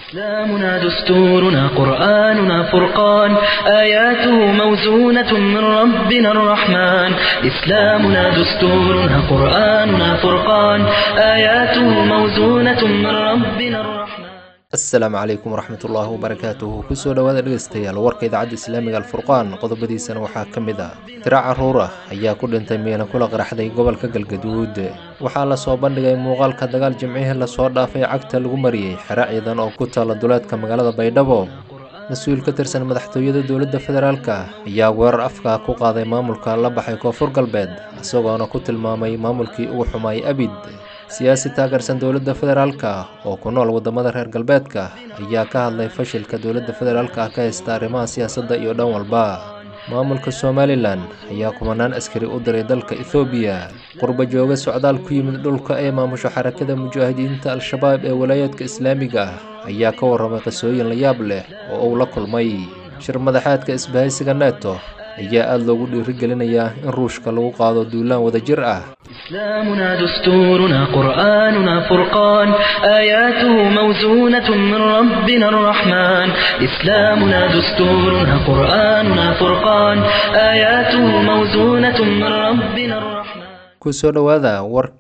إسلامنا دستورنا قرآننا فرقان آياته موزونة من ربنا الرحمن إسلامنا دستورنا قرآننا فرقان آياته موزونة من ربنا الرحمن asalaamu calaykum waraxmatullaahi wabarakaatuhu kusoo dhowaada dhegeystayaal warka idaacadda islaamiga alfurqaan qodobadiisana waxaa ka mid ah tiro caruur ah ayaa ku dhintay miina kula qaraxday gobolka galgaduud waxaa lasoo bandhigay muuqaalka dagaal jimcihii lasoo dhaafay cagta lagu mariyey xero ciidan oo ku taala duleedka magaalada baydhabo mas-uul ka tirsan madaxtooyada dowladda federaalk ayaa weerar afka ku qaaday maamulka la baxay koonfur galbeed isagoona ku tilmaamay maamulkii ugu xumaayay abid siyaasi taageersan dowladda federaalka oo ku nool wadamada reer galbeedka ayaa ka hadlay fashilka dowladda federaalka ah ka haysta arrimaha siyaasadda iyo dhan walba maamulka somalilan ayaa kumanaan askari u diray dalka ethoobiya qurba jooga socdaal ku yimid dhulka ee maamusho xarakada mujaahidiinta al-shabaab ee walaayaadka islaamiga ah ayaa ka warramay qisooyin la yaab leh oo uu la kulmay shir madaxaadka isbahaysiga neto ayaa aada loogu dhiirigelinayaa in ruushka lagu qaado duulaan wadajir ah إسلامنا دستورنا قرآننا فرقان آياته موزونة من ربنا الرحمن إسلامنا دستورنا قرآننا فرقان آياته موزونة من ربنا الرحمن kusoo dhowaada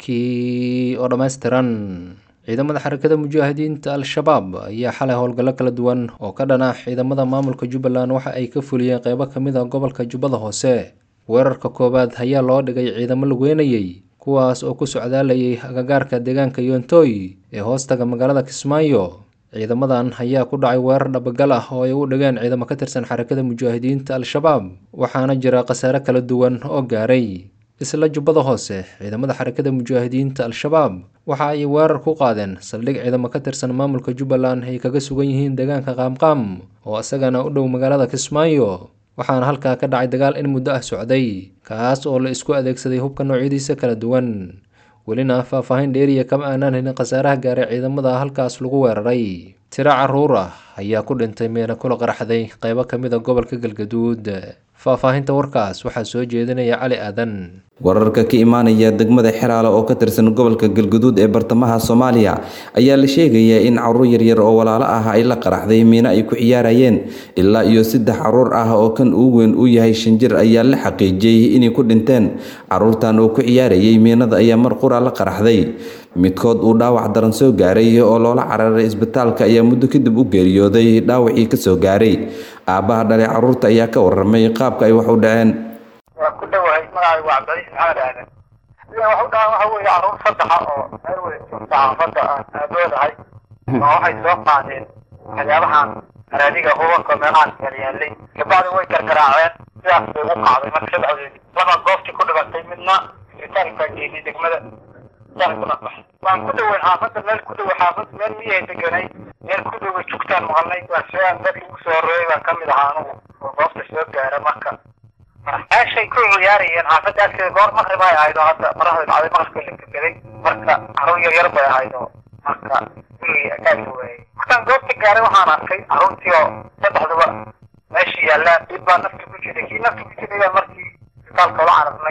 warkii oo dhammaystiran ciidamada xarakada mujaahidiinta al-shabaab ayaa xalay howlgallo kala duwan oo ka dhan ah ciidamada maamulka jubbaland waxa ay ka fuliyeen qeybo ka mid a gobolka jubbada hoose weerarka koowaad ayaa loo dhigay ciidamo lageynayey kuwaas oo ku socdaalayay agagaarka deegaanka yontooy ee hoostaga magaalada kismaayo ciidamadan ayaa ku dhacay weerar dhabagal ah oo ay u dhigeen ciidamo ka tirsan xarakada mujaahidiinta al-shabaab waxaana jira khasaare kala duwan oo gaaray isla jubbada hoose ciidamada xarakada mujaahidiinta al-shabaab waxa ay weerar ku qaadeen saldhig ciidamo ka tirsan maamulka jubbaland ay kaga sugan yihiin deegaanka qaamqaam oo isagana u dhow magaalada kismaayo waxaana halkaa ka dhacay dagaal in muddo ah socday kaas oo la isku adeegsaday hubka noocyadiisa kala duwan welina faahfaahin dheeriya kama aanaan helin khasaaraha gaaray ciidamada halkaas lagu weeraray tiro caruur ah ayaa ku dhintay meena kula qaraxday qeybo ka mid a gobolka galgaduud faahfaahinta warkaas waxaa soo jeedinaya cali aadan wararka ka imaanaya degmada xeraale oo ka tirsan gobolka galguduud ee bartamaha soomaaliya ayaa la sheegayaa in caruur yaryar oo walaalo ah ay la qaraxday miino ay ku ciyaarayeen ilaa iyo saddex caruur ah oo kan ugu weyn uu yahay shan jir ayaa la xaqiijiyey inay ku dhinteen caruurtan oo ku ciyaarayay miinada ayaa mar qura la qaraxday midkood uu dhaawac daran soo gaaray oo loola cararay isbitaalka ayaa muddo kadib u geeriyooday dhaawacii kasoo gaaray aabbaha dhalay caruurta ayaa ka waramay qaabka ay wax u dhaceen waa ku dhowahay magacaygu waa cabdicaiis maxamed aadan sida wax u dhacan waxa weeye caruur saddexa oo meel wada joogta xaafadda aan aaboodahay oo waxay soo qaadeen waxyaabahan araadiga hubanka meelahaan yalyaalay gabacdi way gargaraaceen sidaas bay ugu qacday marka saddexdeedii laba goobtii ku dhibatay midna isbitaalkaa geeyey degmada waan ku dhoweyn xaafadda meel ku dhowe xaafad meel miyahay deganay meel ku dhowe jugtaan maqalnay waa siaan dadkii ugu soo horreeyay baan kamid ahaa anugu oo goobta soo gaara marka meeshay ku ciyaarayeen xaafadda agteeda goor maqrib ay ahayd oo hadda maraxda dhacday maqribka la kageday marka caruur yar yar bay ahayd oo marka gurigii akaagka waayey markaan goobta gaaray waxaan arkay caruurtii oo saddexduba meesha yaallaan mid baa nafta ku jiray kii nafta ku jiray baa markii isbitaalka ula cararnay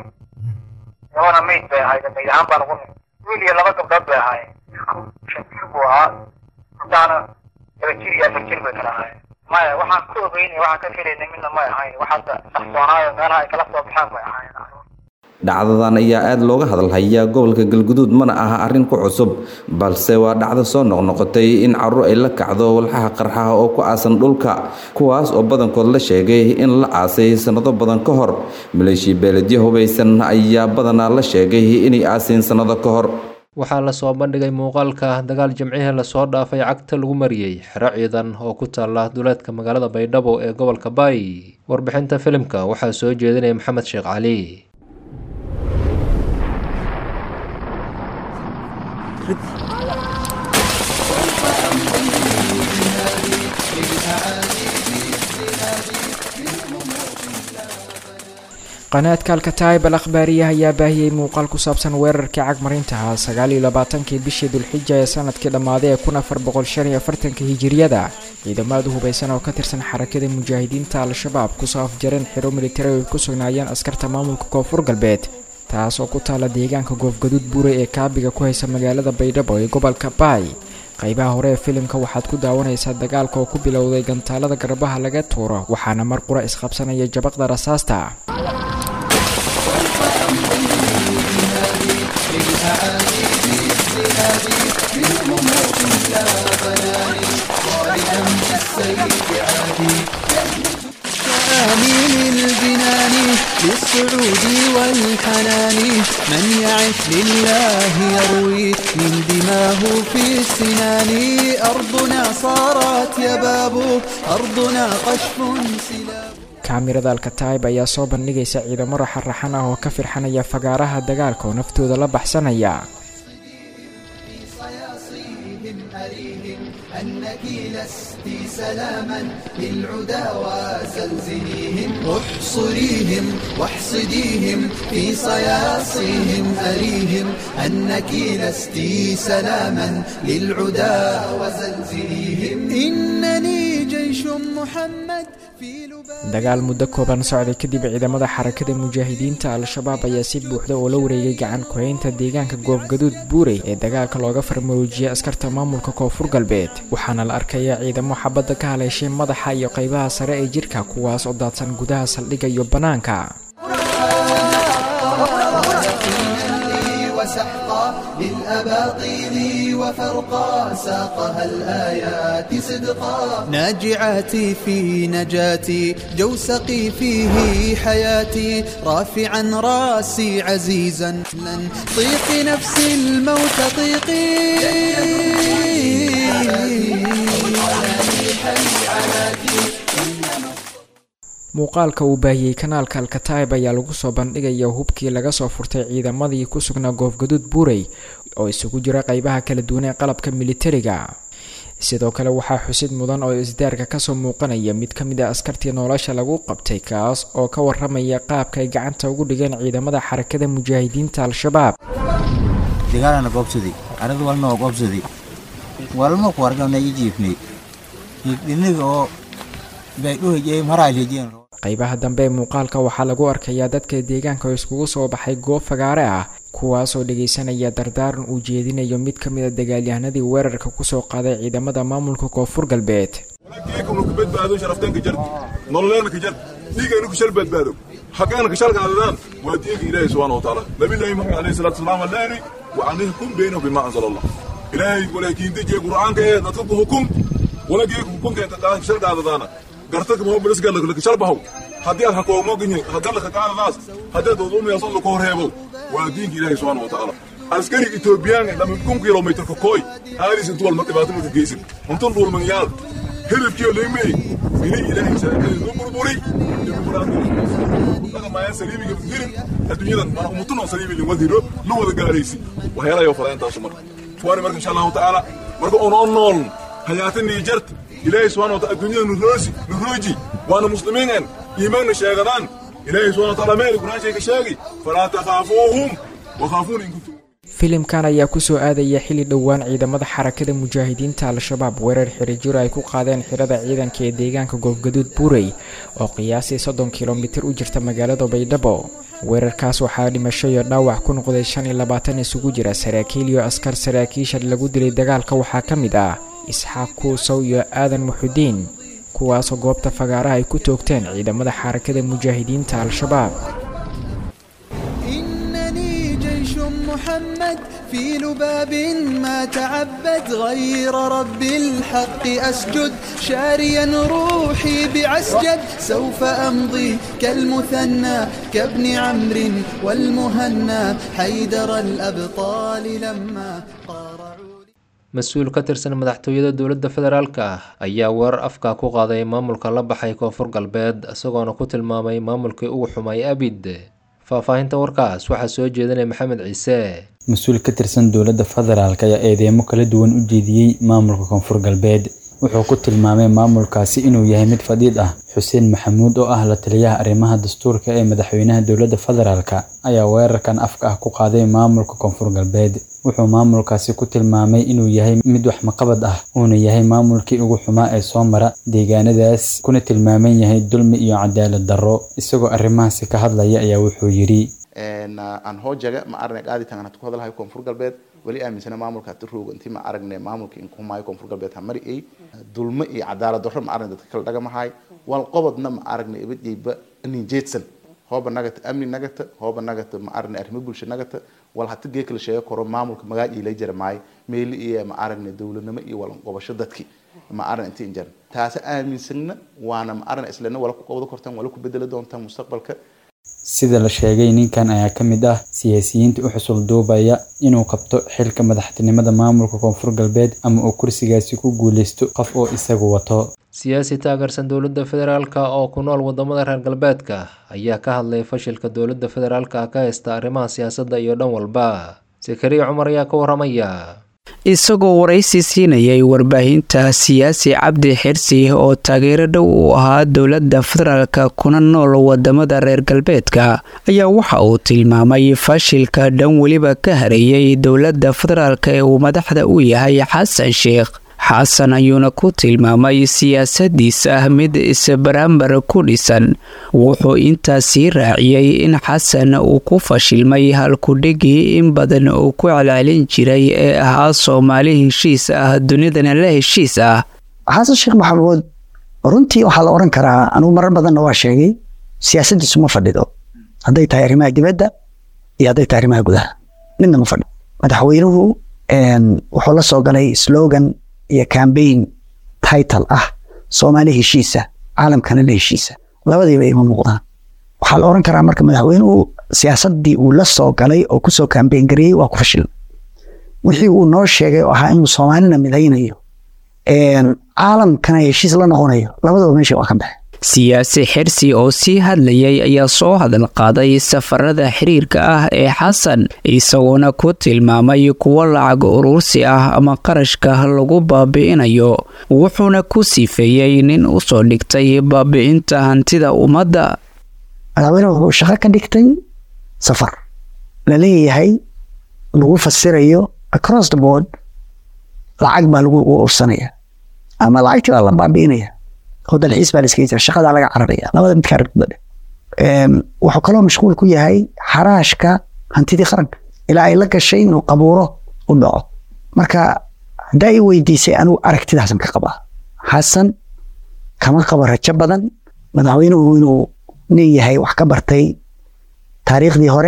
labana mayd bay ahayd mayd ahaan baan ugu wiil iyo laba gabdhood bay ahaayeen shan jir buu ahaa haddaana laba jir iyo afar jir bay kala ahaayeen maya waxaan ku ogeynay waxaan ka filaynay midna may ahayn wax hadda saxsoonaayo meelaha ay kala soo baxaan bay ahaayeen dhacdadan ayaa aada looga hadalhayaa gobolka galguduud mana aha arrin ku cusub balse waa dhacdo soo noqnoqotay in caruur ay la kacdo walxaha qarxaha oo ku aasan dhulka kuwaas oo badankood la sheegay in la aasay sannado badan ka hor maleeshiya beeledyo hubaysan ayaa badanaa la sheegay inay aaseen sannado ka hor waxaa lasoo bandhigay muuqaalka dagaal jimcihii lasoo dhaafay cagta lagu mariyey xero ciidan oo ku taala duleedka magaalada baydhabo ee gobolka baay warbixinta filimka waxaa soo jeedinaya maxamed sheekh cali qanaadka alkataib al akhbaariya ayaa baahiyey muuqaal ku saabsan weerarkii cagmarintaha sagaal iyo labaatankii bishii dulxija ee sanadkii dhammaaday ee kun afar boqol shan iyo afartanka hijiriyada ciidamada hubaysan oo ka tirsan xarakada mujaahidiinta al-shabaab kusoo afjareen xiro militari ay ku sugnaayeen askarta maamulka koonfur galbeed taas oo ku taala deegaanka goofgaduud buure ee kaabiga ku haysa magaalada baydhabo ee gobolka baay qaybaha hore ee filimka waxaad ku daawanaysaa dagaalka oo ku bilowday gantaalada garbaha laga tuuro waxaana mar qura isqabsanaya jabaqda rasaasta آمين الجنان للسعود والحنان من يعش لله يروي من دماه في السنان أرضنا صارت يباب أرضنا قشف سلاب kaamirada alkataib ayaa soo bandhigaysa ciidamo raxaraxan ah oo ka firxanaya fagaaraha dagaalka oo naftooda la baxsanaya أنك لست سلاما للعدا وزلزليهم احصريهم واحصديهم في صياصيهم أريهم أنك لست سلاما للعدا وزلزليهم إنني جيش محمد في لباب dagaal muddo kooban socday kadib ciidamada xarakada mujaahidiinta al-shabaab ayaa si buuxda oo la wareegay gacan ku-haynta deegaanka goobgaduud buurey ee dagaalka looga farmaroojiyay askarta maamulka koonfur galbeed waxaana la arkaya ciidamo xabadda ka haleeshay madaxa iyo qaybaha sare ee jirka kuwaas oo daadsan gudaha saldhigga iyo bannaanka وسحقا للأباطيل وفرقا ساقها الآيات صدقا ناجعاتي في نجاتي جوسقي فيه حياتي رافعا راسي عزيزا لن طيقي نفسي الموت طيقي muuqaalka uu baahiyey kanaalka alkataib ayaa lagu soo bandhigaya hubkii laga soo furtay ciidamadii ku sugnaa goofgaduud buurey oo isugu jira qaybaha kala duwan ee qalabka militariga sidoo kale waxaa xusid mudan oo isdaarka kasoo muuqanaya mid ka mid a askartii nolosha lagu qabtay kaas oo ka waramaya qaabka ay gacanta ugu dhigeen ciidamada xarakada mujaahidiinta al-shabaab dagaalana goobsaday aradu walna waa goobsaday walma ku argana i jiifnay dhiniga oo baydhuhajey maraalhejeen qaybaha dambe ee muuqaalka waxaa lagu arkayaa dadka deegaanka oo iskugu soo baxay goob fagaare ah kuwaasoo dhagaysanaya dardaaran uu jeedinayo mid ka mid a dagaalyahanadii weerarka kusoo qaaday ciidamada maamulka koonfur galbeed geekunu ku badbaado sharaftanka jar nololeena ka jar dhiigaynu ku shal badbaado xaqeena ka shalkaadadaan waa diinka ilaahay subxaana watacaala nabillaahi maxamed alayhi salaatu wasalaam allaani wacanihim kun baynahum bima anzala allah ilaahay walaakiintajiye qur'aanka ee dadka ku hukum wala geeku hukunkeenta ka shalkaadadaana gartaka mahobilisgalaka shalbahow haddii aad hakoomoginyi hadalaka kaadadaas haddii aad wadumiyason laka horheebow waa diinka ilaahay subxaana watacaala askari etoobiyaan lama kun kilomitrka kooy aadis intu walma dhibaato maka geysin untun dhulmanyaal hilibkiyo leymey ini ilaahay shareecadii nu burburi dhaqamaya saliimiga dirin adduunyadan mana umutunoo saliimi lin wadiro la wada gaaraysi waxyaalayo fala intaasu marka fuwaani marka insha allahu tacaala marka unoo nool hayaatanii jarta ilaahay subxana wataala adduunyada nuroosi nurooji waana muslimiinen iimaanna sheegadaan ilaahay subxana wataala meeli quraanshay ka sheegi falaa takhaafuuhum wakhaafuuna in kuntum filimkan ayaa kusoo aadaya xilli dhowaan ciidamada xarakada mujaahidiinta al-shabaab weerar xirajiro ay ku qaadeen xirada ciidanka ee deegaanka goobgaduud buurey oo qiyaasii soddon kilomitir u jirta magaalada baydhabo weerarkaas waxaa dhimasho iyo dhaawac ku noqday shan iyo labaatan isugu jira saraakiil iyo askar saraakiisha lagu dilay dagaalka waxaa ka mid ah isxaaq kuusow iyo aadan muxudiin kuwaasoo goobta fagaaraha ay ku toogteen ciidamada xarakada mujaahidiinta al-shabaab إنني جيش محمد في لباب ما تعبد غير رب الحق أسجد شاريا روحي بعسجد سوف أمضي كالمثنى كابن عمرو والمهنى حيدر الأبطال لما قارعوا mas-uul ka tirsan madaxtooyada dowladda federaalk ah ayaa weerar afka ku qaaday maamulka la baxay koonfur galbeed isagoona ku tilmaamay maamulkii ugu xumay abid faahfaahinta warkaas waxaa soo jeedinaya maxamed ciise mas-uul ka tirsan dowladda federaalk ayaa eedeemo kala duwan u jeediyey maamulka koonfur galbeed wuxuu ku tilmaamay maamulkaasi inuu yahay mid fadhiid ah xuseen maxamuud oo ah la taliyaha arrimaha dastuurka ee madaxweynaha dowladda federaalk ayaa weerarkan afka ah ku qaaday maamulka koonfur galbeed wuxuu maamulkaasi ku tilmaamay inuu yahay mid wax maqabad ah uuna yahay maamulkii ugu xumaa ee soo mara deegaanadaas kuna tilmaaman yahay dulmi iyo cadaalad darro isagoo arrimahaasi ka hadlaya ayaa wuxuu yidhi aan hoojaga ma arnay qaaditan aan ku hadlahay koonfur galbeed weli aaminsana maamulka hata rooga intii ma aragne maamulka inkumaayo koonfur galbeed ha mari ay dulmo iyo cadaalad darro ma aragne dadka kala dhagamahay wal qobodna ma aragne ibadiyba nin jeedsan hooba nagata amni nagata hooba nagata ma aragne arrimo bulsho nagata wal hata gee kala sheego koro maamulka magac iila jira maayo meeli iyo ma aragne dowladnimo iyo walan qobasho dadki ma aragne intii injaran taasi aaminsanna waana ma aragne islana wala ku qobdo kortaan wala ku bedeli doontaan mustaqbalka sida la sheegay ninkan ayaa ka mid ah siyaasiyiinta u xusul duubaya inuu qabto xilka madaxtinimada maamulka koonfur galbeed ama uu kursigaasi ku guuleysto qof oo isagu wato siyaasi taageersan dowladda federaalka oo ku nool wadamada reer galbeedka ayaa ka hadlay fashilka dowladda federaalka ka haysta arrimaha siyaasadda iyo dhan walba sakariya cumar ayaa ka waramaya isagoo waraysi siinayay warbaahinta siyaasi cabdi xirsi oo taageero dhow u ahaa dowladda federaalka kuna nool wadamada reer galbeedka ayaa waxa uu tilmaamay fashilka dhan weliba ka hareeyay dowladda federaalk ee uu madaxda u yahay xasan sheekh xasan ayuuna ku tilmaamay siyaasadiisa mid isbaraambar ku dhisan wuxuu intaasii raaciyey in xasan uu ku fashilmay halkudhigii in badan uu ku celcelin jiray ee ahaa soomaali heshiis ah dunidana la heshiis ah xasan sheekh maxamuud runtii waxaa la odhan karaa anugu marar badanna waa sheegay siyaasadiisu ma fadhido hadday tahay arrimaha dibadda iyo hadday tahay arrimaha gudaha midna ma fadhido madaxweynuhu wuxuu la soo galay slogan iyo cambaign title ah soomaali heshiisa caalamkana la heshiisa labadiiba ima muuqdaan waxaa la oran karaa marka madaxweynuhu siyaasadii uu la soo galay oo kusoo cambaign gareeyey waa ku fashil wixii uu noo sheegay oo ahaa inuu soomaalina midaynayo caalamkana heshiis la noqonayo labadaba meesha waa ka baxe siyaasi xirsi oo sii hadlayay ayaa soo hadal qaaday safarada xiriirka ah ee xasan isagoona ku tilmaamay kuwo lacag urursi ah ama qarashka lagu baabi'inayo wuxuuna ku sifeeyey nin usoo dhigtay baabi'inta hantida ummadda madaxweyne wuxuu shaqo ka dhigtay safar la leeyahay lagu fasirayo across the board lacag baa lagu ursanaya ama lacagtii baa la baabi'inaya oo dalxiis baa laskaga jira shaqadaa laga cararaya labada midkaa ragdudhe wuxuu kaloo mashquul ku yahay xaraashka hantidii qaranka ilaa ay la gashay inuu qabuuro u dhaco marka haddaa i weydiisay anigu aragtidaasan ka qabaa xasan kama qabo rajo badan madaxweynuhu inuu nin yahay wax ka bartay taariikhdii hore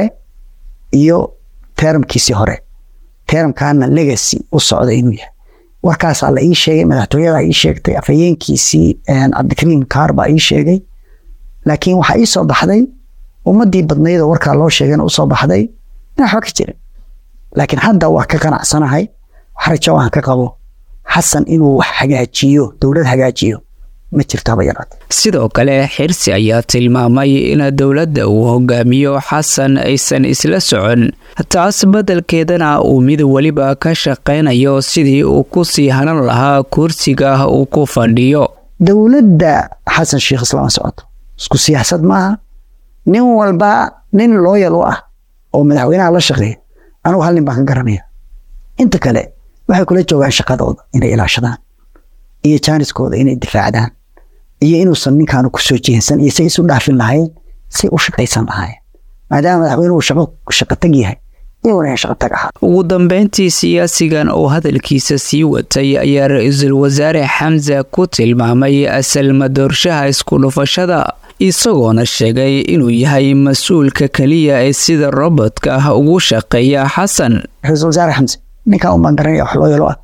iyo teramkiisii hore teramkaana legacy u socda inuu yahay warkaasaa la ii sheegay madaxtooyada ii sheegtay afhayeenkiisii cabdikariim kaar baa ii sheegay laakiin waxaa ii soo baxday ummadii badnayd oo warkaa loo sheegana usoo baxday in waxba ka jirin laakiin hadda waa ka qanacsanahay wax rajo aan ka qabo xasan inuu wax hagaajiyo dowlad hagaajiyo ma jirto haba yaraate sidoo kale xirsi ayaa tilmaamay in dowladda uu hogaamiyo xasan aysan isla socon taas beddelkeedana uu mid weliba ka shaqaynayo sidii uu ku sii hanan lahaa kursiga uu ku fadhiyo dowladda xasan sheekh islama socoto isku siyaasad maaha nin walba nin looyal u ah oo madaxweynaha la shaqeeya anugu hal nin baan ka garanaya inta kale waxay kula joogaan shaqadooda inay ilaashadaan iyo jaaniskooda inay difaacdaan iyo inuusan ninkaanu kusoo jeensan iyo say isu dhaafin lahayn say u shaqaysan lahaayeen maadaama madaxweynuhu shaqo shaqo tag yahay iyaguna shaqo tag ahaa ugu dambeyntii siyaasigan oo hadalkiisa sii watay ayaa ra-iisul wasaare xamsa ku tilmaamay asalma doorshaha isku dhufashada isagoona sheegay inuu yahay mas-uulka keliya ee sida robodka ah ugu shaqeeya xasan ra-iisul wasaare xamse ninkan umaan garanaya wax loo yalo ah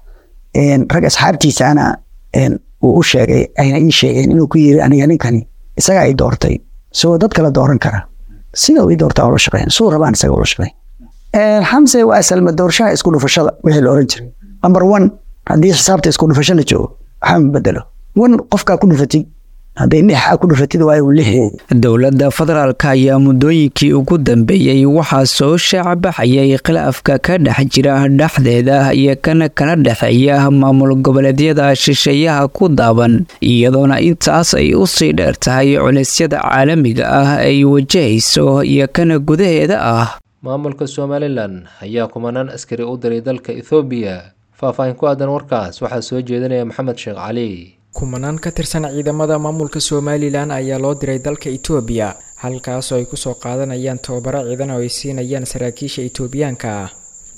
rag asxaabtiisaana uu u sheegay ayna ii sheegeen inuu ku yiri aniga ninkani isagaa i doortay isagoo dad kale dooran kara sida uu ii doortaa ula shaqeyn suu rabaan isaga ula shaqeyn xamse waa asalma doorshaha isku dhufashada wixii la oran jiray number one haddii xisaabta isku dhufasho la joogo waxaa ma bedelo wan qofkaa ku dhufatay hadday lix a ku dhufatid waayo lix dowladda federaalka ayaa muddooyinkii ugu dambeeyey waxaa soo shaacabaxayay khilaafka ka dhex jira dhexdeeda iyo kana kala dhexeeya maamul goboleedyada shisheeyaha ku daaban iyadoona intaas ay usii dheer tahay culaysyada caalamiga ah ay wajahayso iyo kana gudaheeda ah maamulka somalilan ayaa kumanaan askari u diray dalka ethoobiya faahfaahin ku aadan warkaas waxaa soo jeedinaya maxamed sheekh cali kumanaan ka tirsan ciidamada maamulka somalilan ayaa loo diray dalka itoobiya halkaasoo ay kusoo qaadanayaan tababaro ciidan oo ay siinayaan saraakiisha itoobiyaanka ah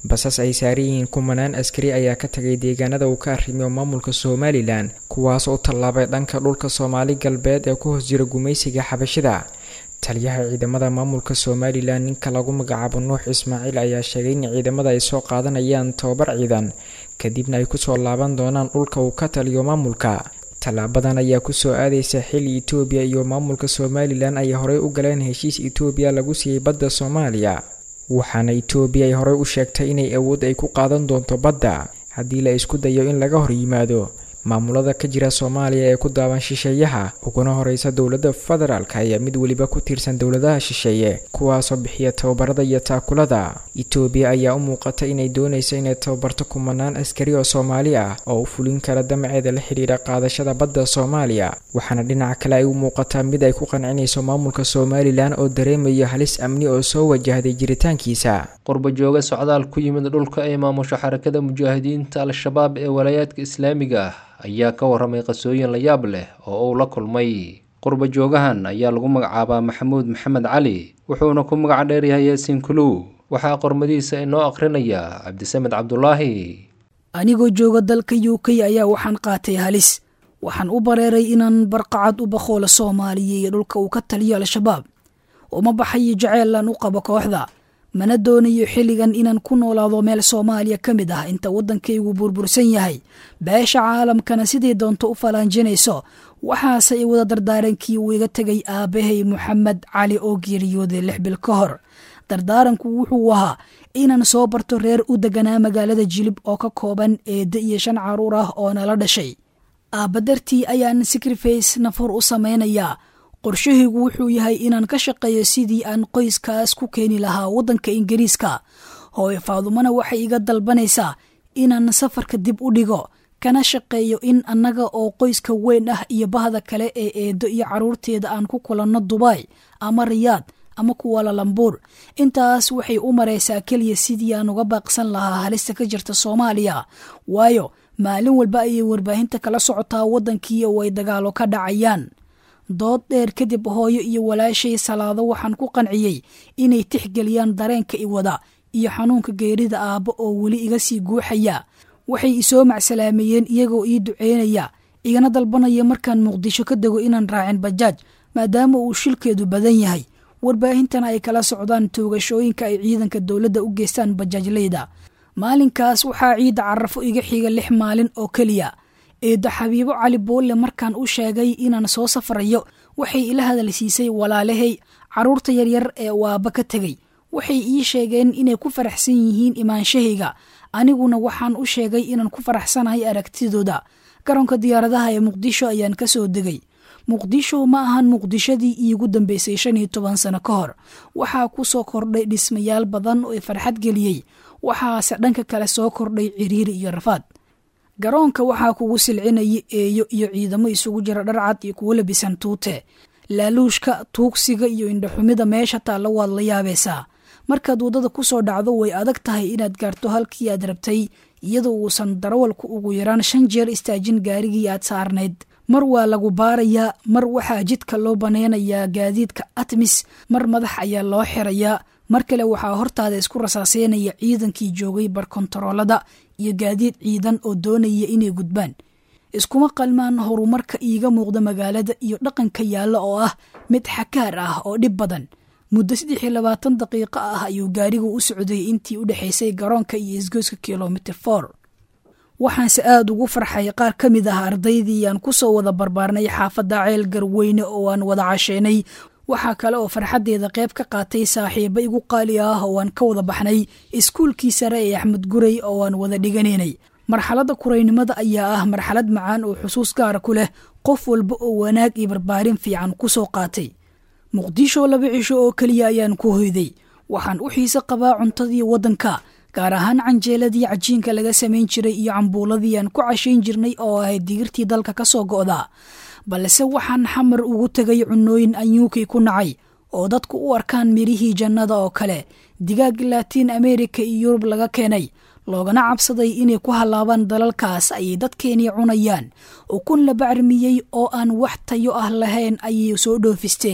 basas ay saaran yihiin kumanaan askari ayaa ka tagay deegaanada uu ka arrimiyo maamulka somalilan kuwaas oo tallaabay dhanka dhulka soomaali galbeed ee ku hoos jira gumaysiga xabashida taliyaha ciidamada maamulka somalilan ninka lagu magacaabo nuux ismaaciil ayaa sheegay in ciidamada ay soo qaadanayaan tababar ciidan kadibna ay kusoo laaban doonaan dhulka uu ka taliyo maamulka tallaabadan ayaa kusoo aadeysa xilli etoobiya iyo maamulka somalilan ay horey u galeen heshiis etoobiya lagu siiyey badda soomaaliya waxaana etoobiya ay horey u sheegtay inay awood ay ku qaadan doonto badda haddii la isku dayo in laga hor yimaado maamulada ka jira soomaaliya ee ku daaban shisheeyaha uguna horeysa dowladda federaalk ayaa mid weliba ku tiirsan dowladaha shisheeye kuwaasoo bixiya tababarada iyo taakulada etoobiya ayaa u muuqata inay dooneyso inay tababarto kumanaan askari oo soomaali ah oo u fulin kara damaceeda la xidhiira qaadashada badda soomaaliya waxaana dhinaca kale ay u muuqataa mid ay ku qancinayso maamulka somalilan oo dareemaya halis amni oo soo wajahday jiritaankiisa qurbajooga socdaal ku yimid dhulka ay maamusho xarakada mujaahidiinta al-shabaab ee walaayaadka islaamiga ah ayaa ka waramay qasooyin la yaab leh oo uu la kulmay qurbajoogahan ayaa lagu magacaabaa maxamuud maxamed cali wuxuuna ku magac dheeryahay yaasiin kuluw waxaa qormadiisa inoo akhrinaya cabdisamed cabdulaahi anigoo jooga dalka u k ayaa waxaan qaatay halis waxaan u bareeray inaan barqacad u baqoola soomaaliya iyo dhulka uu ka taliyo al-shabaab uma baxayo jaceylan u qabo kooxda mana doonayo xilligan inaan ku noolaado meel soomaaliya ka mid ah inta waddankaygu burbursan yahay beesha caalamkana sidii doonto u falaanjinayso waxaase i wada dardaarankii uu iga tegay aabbahay moxamed cali oo geeriyooday lix bil ka hor dardaaranku wuxuu ahaa inaan soo barto reer u deganaa magaalada jilib oo ka kooban eedde iyo shan caruur ah oo nala dhashay aabba dartii ayaan sacriface nafur u samaynayaa qorshahaygu wuxuu yahay inaan ka shaqeeyo sidii aan qoyskaas ku keeni lahaa waddanka ingiriiska hooye faadumana waxay iga dalbanaysaa inaan safarka dib u dhigo kana shaqeeyo in annaga oo qoyska weyn ah iyo bahda kale ee eedo iyo carruurteeda aan ku kulanno dubai ama riyaad ama kuwalalambuur intaas waxay u maraysaa keliya sidii aan uga baaqsan lahaa halista ka jirta soomaaliya waayo maalin walba ayay warbaahinta kala socotaa waddankii oo ay dagaalo ka dhacayaan dood dheer kadib hooyo iyo walaashay salaado waxaan ku qanciyey inay tixgeliyaan dareenka i wada iyo xanuunka geerida aabbo oo weli iga sii guuxaya waxay isoo macsalaameeyeen iyagoo ii duceynaya igana dalbanaya markaan muqdisho ka dego inaan raacin bajaaj maadaama uu shilkeedu badan yahay warbaahintana ay kala socdaan toogashooyinka ay ciidanka dowladda u geystaan bajaajleyda maalinkaas waxaa ciidda carafo iga xiga lix maalin oo keliya eeddo xabiibo cali boolle markaan u sheegay inaan soo safrayo waxay ila hadalsiisay walaalahay carruurta yaryar ee waaba ka tegey waxay ii sheegeen inay ku faraxsan yihiin imaanshahayga aniguna waxaan u sheegay inaan ku faraxsanahay aragtidooda garoonka diyaaradaha ee muqdisho ayaan ka soo degay muqdisho ma ahan muqdishadii iigu dambeysay shan iyo toban sano ka hor waxaa ku soo kordhay dhismayaal badan oo i farxad geliyey waxaase dhanka kale soo kordhay ciriiri iyo rafaad garoonka waxaa kugu silcinaya eeyo iyo ciidamo isugu jira dharcad iyo kuwo labisan tuute laaluushka tuugsiga iyo indhaxumida meesha taalla waad la yaabaysaa markaad waddada ku soo dhacdo way adag tahay inaad gaarto halkii aad rabtay iyadoo uusan darawalku ugu yaraan shan jeer istaajin gaarigii aad saarnayd mar waa lagu baarayaa mar waxaa jidka loo banaynayaa gaadiidka atmis mar madax ayaa loo xirayaa mar kale waxaa hortaada isku rasaaseynaya ciidankii joogay barkontaroolada iyo gaadiid ciidan oo doonaya inay gudbaan iskuma qalmaan horumarka iiga muuqda magaalada iyo dhaqanka yaalla oo ah mid xakaar ah oo dhib badan muddo saddex iyo labaatan daqiiqo ah ayuu gaarigu u socday intii u dhexaysay garoonka iyo isgoyska kilomitr for waxaanse aada ugu farxay qaar ka mid ah ardaydii aan ku soo wada barbaarnay xaafadda ceel garweyne oo aan wada casheenay waxaa kale oo farxaddeeda qayb ka qaatay saaxiibo igu qaali ah oo aan ka wada baxnay iskuulkii sare ee axmed gurey oo aan wada dhiganaynay marxaladda kuraynimada ayaa ah marxalad macaan oo xusuus gaara ku leh qof walba oo wanaag iyo barbaarin fiican ku soo qaatay muqdisho laba cisho oo keliya ayaan ku hoyday waxaan u xiise qabaa cuntadii waddanka gaar ahaan canjeeladii cajiinka laga samayn jiray iyo cambuuladii aan ku cashayn jirnay oo ahayd digirtii dalka ka soo go'da balse waxaan xamar ugu tegay cunooyin anyuukii ku nacay oo dadku u arkaan mirihii jannada oo kale digaag laatiin amerika iyo yurub laga keenay loogana cabsaday inay ku hallaabaan dalalkaas ayay dadkeenii cunayaan ukun la bacrimiyey oo aan wax tayo ah lahayn ayay soo dhoofisteen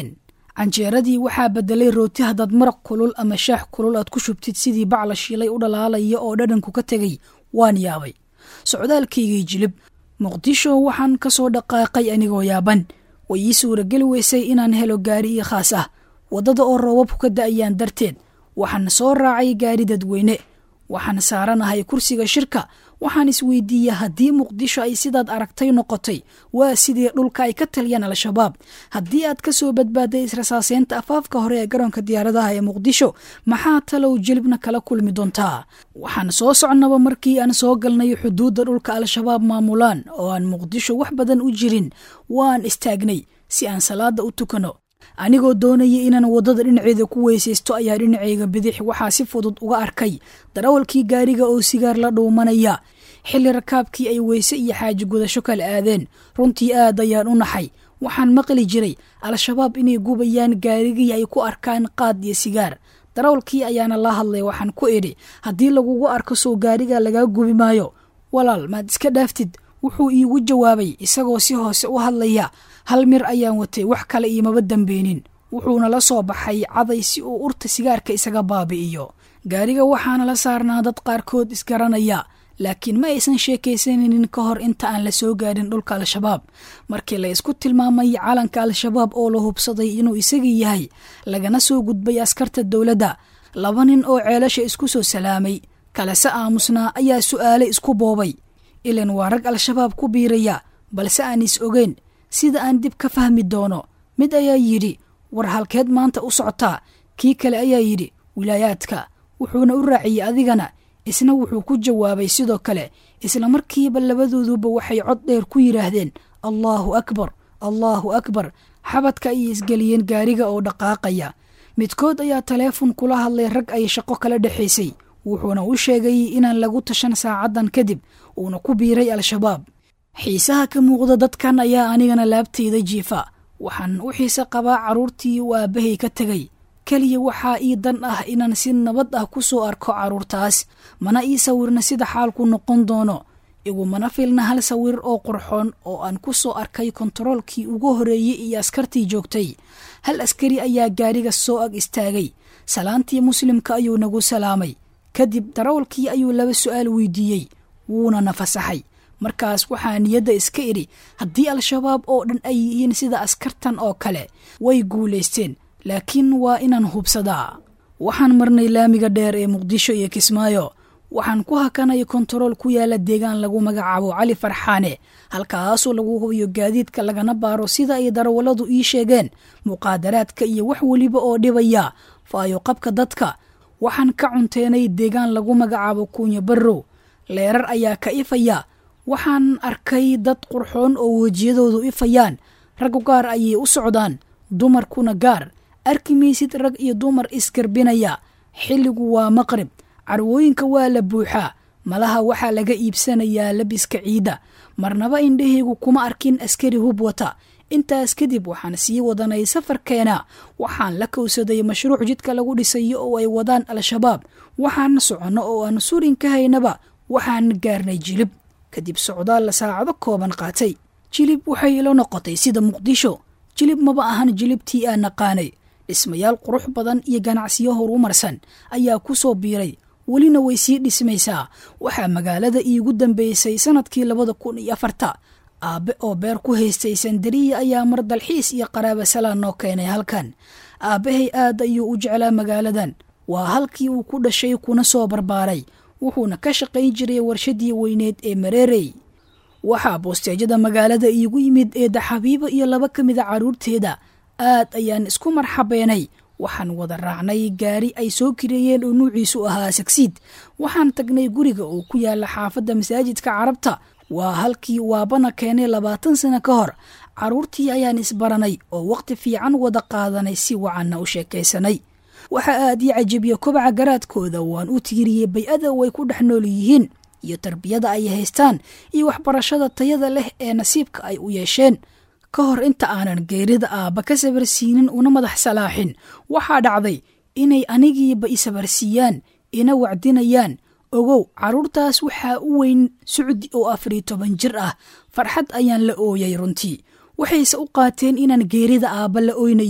canjeeradii waxaa bedelay rooti haddaad maraq kulul ama shaax kulul aad ku shubtid sidii bac la shiilay u dhalaalaya oo dhadhanku ka tegay waan yaabay socdaalkaygii jilib muqdisho waxaan ka soo dhaqaaqay anigoo yaaban way ii suurageli weysay inaan helo gaari io khaas ah waddada oo roobabku ka da'ayaan darteed waxaan soo raacay gaari dadweyne waxaan saaranahay kursiga shirka waxaan isweydiiyey haddii muqdisho ay sidaad aragtay noqotay waa sidii dhulka ay ka taliyaan al-shabaab haddii aad ka soo badbaaday israsaaseynta afaafka hore ee garoonka diyaaradaha ee muqdisho maxaa talow jelibna kala kulmi doontaa waxaan soo socnaba markii aan soo galnay xuduudda dhulka al-shabaab maamulaan oo aan muqdisho wax badan u jirin waan istaagnay si aan salaada u tukano anigoo doonaya inaan waddada dhinaceeda ku weysaysto ayaa dhinacayga bidix waxaa si fudud uga arkay darawalkii gaariga oo sigaar la dhuumanaya xilli rakaabkii ay weyse iyo xaaji gudasho kala aadeen runtii aad ayaan u naxay waxaan maqli jiray al-shabaab inay gubayaan gaarigii ay ku arkaan qaad iyo sigaar darawalkii ayaana la hadlay waxaan ku idhi haddii lagugu arko soo gaariga lagaa gubi maayo walaal maad iska dhaaftid wuxuu iigu jawaabay isagoo si hoose u hadlaya hal mir ayaan watay wax kale iimaba dambeynin wuxuuna la soo baxay caday si uu urta sigaarka isaga baabi'iyo gaariga waxaana la saarnaa dad qaarkood isgaranaya laakiin ma aysan sheekaysanaynin ka hor inta aan la soo gaarin dhulka al-shabaab markii la isku tilmaamay calanka al-shabaab oo la hubsaday inuu isagii yahay lagana soo gudbay askarta dowladda laba nin oo ceelasha isku soo salaamay kalese aamusnaa ayaa su'aale isku boobay ilan waa rag al-shabaab ku biiraya balse aan is ogeyn sida aan dib ka fahmi doono mid ayaa yidhi war halkeed maanta u socotaa kii kale ayaa yidhi wilaayaadka wuxuuna u raaciyey adigana isna wuxuu ku jawaabay sidoo kale isla markiiba labadooduba waxay cod dheer ku yidhaahdeen allaahu akbar allaahu akbar xabadka ayay isgeliyeen gaariga oo dhaqaaqaya midkood ayaa taleefon kula hadlay rag ay shaqo kala dhexaysay wuxuuna u sheegay inaan lagu tashan saacaddan kadib uuna ku biiray al-shabaab xiisaha ka muuqda dadkan ayaa anigana laabtayda jiifa waxaan u xiise qabaa carruurtii uu aabbahay ka tegay keliya waxaa ii dan ah inaan si nabad ah ku soo arko carruurtaas mana ii sawirna sida xaalku noqon doono igumana filna hal sawir oo qurxoon oo aan ku soo arkay kontaroolkii ugu horeeyey iyo askartii joogtay hal askari ayaa gaariga soo ag istaagay salaantii muslimka ayuu nagu salaamay kadib darawalkii ayuu laba su'aal weydiiyey wuuna na fasaxay markaas waxaa niyadda iska idhi haddii al-shabaab oo dhan ay yihiin sida askartan oo kale way guulaysteen laakiin waa inaan hubsadaa waxaan marnay laamiga dheer ee muqdisho iyo kismaayo waxaan ku hakanay kontarool ku yaala deegaan lagu magacaabo cali farxaane halkaasoo lagu hubiyo gaadiidka lagana baaro sida ay darawalladu ii sheegeen muqaadaraadka iyo wax weliba oo dhibaya faayo qabka dadka waxaan ka cunteenay deegaan lagu magacaabo kuunya barrow leerar ayaa ka ifaya waxaan arkay dad qurxoon oo wejiyadoodu ifayaan raggu gaar ayay u socdaan dumarkuna gaar arki maysid rag iyo dumar isgarbinaya xilligu waa maqrib carwooyinka waa la buuxaa malaha waxaa laga iibsanayaa labiska ciidda marnaba indhahaygu kuma arkin askari hub wata intaas kadib waxaan sii wadanay safarkeena waxaan la kowsaday mashruuc jidka lagu dhisayo oo ay wadaan al-shabaab waxaan soconno oo aan surin ka haynaba waxaan gaarnay jilib kadib socdaal la saacado kooban qaatay jilib waxay ila noqotay sida muqdisho jilib maba ahan jilibtii aan naqaanay dhismayaal qurux badan iyo ganacsiyo horumarsan ayaa ku soo biiray welina way sii dhismaysaa waxaa magaalada iigu dambeysay sanadkii labada kun iyo afarta aabbe oo beer ku haystay sandariya ayaa mar dalxiis iyo qaraaba salaan noo keenay halkan aabbahay aad ayuu u jeclaa magaaladan waa halkii uu ku dhashay kuna soo barbaaray wuxuuna ka shaqayn jiray warshadii weyneed ee mareerey waxaa boosteejada magaalada iigu yimid eedda xabiibo iyo laba ka mida carruurteeda aad ayaan isku marxabeenay waxaan wada raacnay gaari ay soo kireeyeen oo nuuciisu ahaa sagsiid waxaan tagnay guriga oo ku yaala xaafadda masaajidka carabta waa halkii waabana keenay labaatan sano ka hor carruurtii ayaan isbaranay oo wakhti fiican wada qaadanay si wacanna u sheekaysanay waxaa aad ii cajabiya kobaca garaadkooda waan u tiiriyey bay-ada way ku dhex nool yihiin iyo tarbiyada ay haystaan iyo waxbarashada tayada leh ee nasiibka ay u yeesheen ka hor inta aanan geerida aabba ka sabarsiinin una madax salaaxin waxaa dhacday inay anigiiba i sabarsiiyaan ina wacdinayaan ogow carruurtaas waxaa u weyn sucdi oo afariyo toban jir ah farxad ayaan la ooyay runtii waxayse u qaateen inaan geerida aabba la oynayo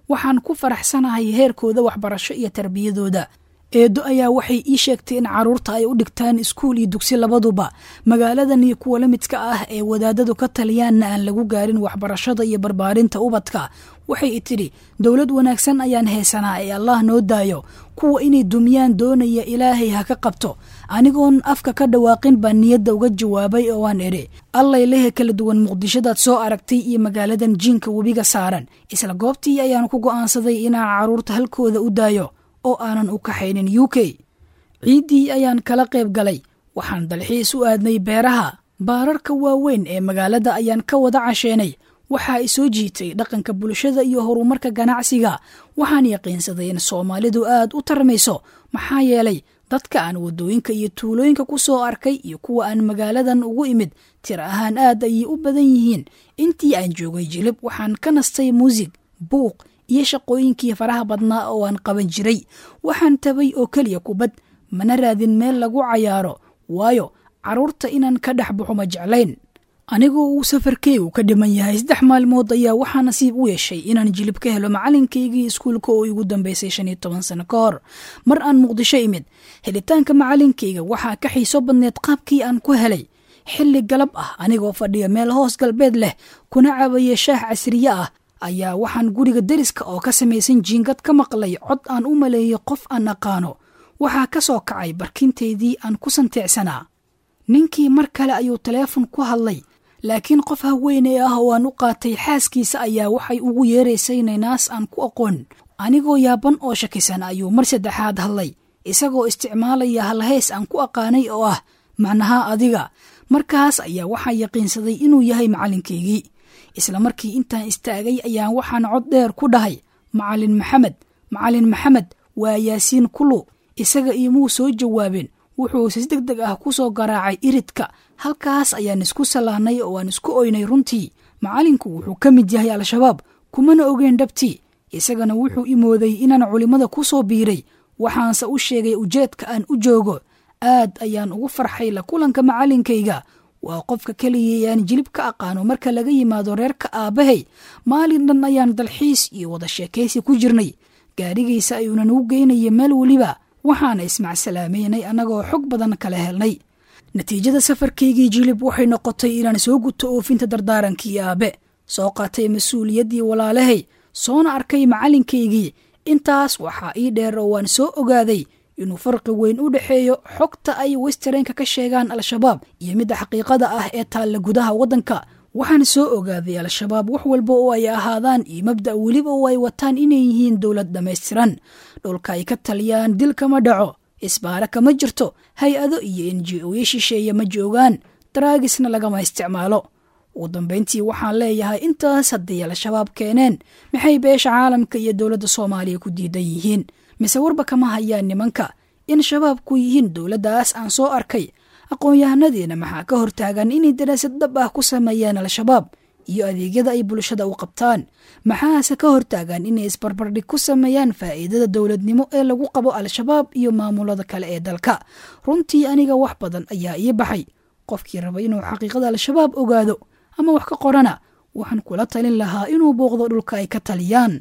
waxaan ku faraxsanahay heerkooda waxbarasho iyo tarbiyadooda eedo ayaa waxay ii sheegtay in carruurta ay u dhigtaan iskuul iyo dugsi labaduba magaaladan iyo kuwa la midka ah ee wadaadadu ka taliyaanna aan lagu gaarin waxbarashada iyo barbaarinta ubadka waxay i tidhi dowlad wanaagsan ayaan haysanaa ee allah noo daayo kuwa inay dumiyaan doonaya ilaahay ha ka qabto anigoon afka ka dhawaaqin baan niyadda uga jawaabay oo aan idhi allay lehe kala duwan muqdishadaad soo aragtay iyo magaaladan jiinka webiga saaran isla goobtii ayaan ku go'aansaday inaan carruurta halkooda u daayo oo aanan u kaxaynin u k ciiddii ayaan kala qayb galay waxaan dalxiis u aadnay beeraha baararka waaweyn ee magaalada ayaan ka wada casheenay waxaa i soo jiitay dhaqanka bulshada iyo horumarka ganacsiga waxaan yaqiinsaday in soomaalidu aad u tarmayso maxaa yeelay dadka aan waddooyinka iyo tuulooyinka ku soo arkay iyo kuwa aan magaaladan ugu imid tir ahaan aad ayay u badan yihiin intii aan joogay jilib waxaan ka nastay muusig buuq iyo shaqooyinkii faraha badnaa oo aan qaban jiray waxaan tabay oo keliya kubad mana raadin meel lagu cayaaro waayo carruurta inaan ka dhex baxo ma jeclayn anigoo uu safarkeygu ka dhiman yahay saddex maalmood ayaa waxaa nasiib u yeeshay inaan jilib ka helo macalinkaygii iskuulka oo igu dambeysay shan iyo toban sano ka hor mar aan muqdisho imid helitaanka macalinkayga waxaa ka xiiso badneed qaabkii aan ku helay xilli galab ah anigoo fadhiya meel hoos galbeed leh kuna cabaya shaah casriye ah ayaa waxaan guriga deriska oo ka samaysan jiingad ka maqlay cod aan u maleeyay qof aan aqaano waxaa ka soo kacay barkintaydii aan ku santeecsanaa ninkii mar kale ayuu taleefon ku hadlay laakiin qof haweeney ah oo aan u qaatay xaaskiisa ayaa waxay ugu yeeraysay naynaas aan ku aqoon anigoo yaaban oo shakisan ayuu mar saddexaad hadlay isagoo isticmaalaya halhays aan ku aqaanay oo ah macnaha adiga markaas ayaa waxaa yaqiinsaday inuu yahay macalinkaygii isla markii intaan istaagay ayaan waxaan cod dheer ku dhahay macalin maxamed macalin maxamed waa yaasiin kulu isaga iomuu soo jawaabeen wuxuu si deg deg ah ku soo garaacay iridka halkaas ayaan isku salaanay oo aan isku oynay runtii macalinku wuxuu ka mid yahay al-shabaab kumana ogeyn dhabtii isagana wuxuu imooday inaan culimmada ku soo biiray waxaanse u sheegay ujeedka aan u joogo aad ayaan ugu farxay la kulanka macalinkayga waa qofka keliya aan jilib ka aqaano marka laga yimaado reerka aabbahay maalin dhan ayaan dalxiis iyo wada sheekaysi ku jirnay gaadhigiisa ayuuna nagu geynaya meel weliba waxaana ismacsalaamaynay annagoo xog badan kala helnay natiijada safarkaygii jilib waxay noqotay inaan soo guto oofinta dardaarankii aabe soo qaatay mas-uuliyaddii walaalahay soona arkay macalinkaygii intaas waxaa ii dheer oo waan soo ogaaday inuu farqi weyn u dhexeeyo xogta ay westereenka ka sheegaan al-shabaab iyo midda xaqiiqada ah ee taalla gudaha waddanka waxaan soo ogaaday al-shabaab wax walba oo ay ahaadaan iyo mabda' weliba oo ay wataan inay yihiin dowlad dhammaystiran dhulka ay ka taliyaan dil kama dhaco isbaara kama jirto hay-ado iyo enji-oyo shisheeye ma joogaan daraagisna lagama isticmaalo ugu dambayntii waxaan leeyahay intaas hadday al-shabaab keeneen maxay beesha caalamka iyo dowladda soomaaliya ku diidan yihiin mise warba kama hayaan nimanka in shabaabku yihiin dowladdaas aan soo arkay aqoon-yahanadiina maxaa ka hortaagan inay daraasad dhab ah ku sameeyaan al-shabaab iyo adeegyada ay bulshada u qabtaan maxaase ka hortaagan inay isbarbardhig ku sameeyaan faa'iidada dowladnimo ee lagu qabo al-shabaab iyo maamulada kale ee dalka runtii aniga wax badan ayaa ii baxay qofkii raba inuu xaqiiqada al-shabaab ogaado ama wax ka qorana waxaan kula talin lahaa inuu booqdo dhulka ay ka taliyaan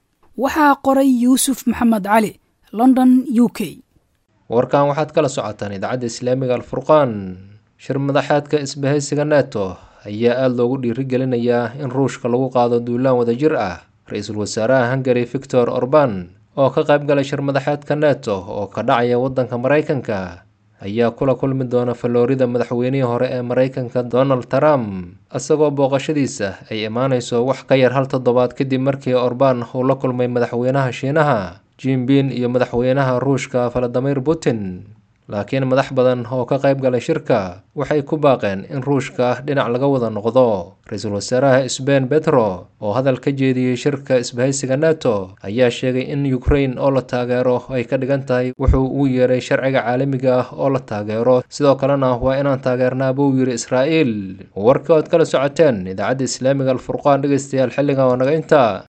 waxaa qoray yuusuf maxamed cali london u k warkan waxaad kala socotaan idaacadda islaamiga alfurqaan shir madaxeedka isbahaysiga neto ayaa aada loogu dhiirigelinayaa in ruushka lagu qaado duulaan wadajir ah ra-iisul wasaaraha hungari victor orban oo ka qayb galay shir madaxeedka neto oo ka dhacaya waddanka maraykanka ayaa kula kulmi doona faloorida madaxweynihii hore ee maraykanka donald trump isagoo booqashadiisa ay imaanayso wax ka yar hal toddobaad kadib markii orban uu la kulmay madaxweynaha shiinaha jimbin iyo madaxweynaha ruushka valadimir putin laakiin madax badan oo ka qayb galay shirka waxay ku baaqeen in ruushka dhinac laga wada noqdo ra-iisul wasaaraha sbain betro oo hadal ka jeediyey shirka isbahaysiga neto ayaa sheegay in ukrain oo la taageero ay ka dhigan tahay wuxuu ugu yeeray sharciga caalamiga ah oo la taageero sidoo kalena waa inaan taageernaa buu yiri israa'iil warkii ood kala socoteen idaacadda islaamiga alfurqaan dhegeystayaal xilligan oo naga intaa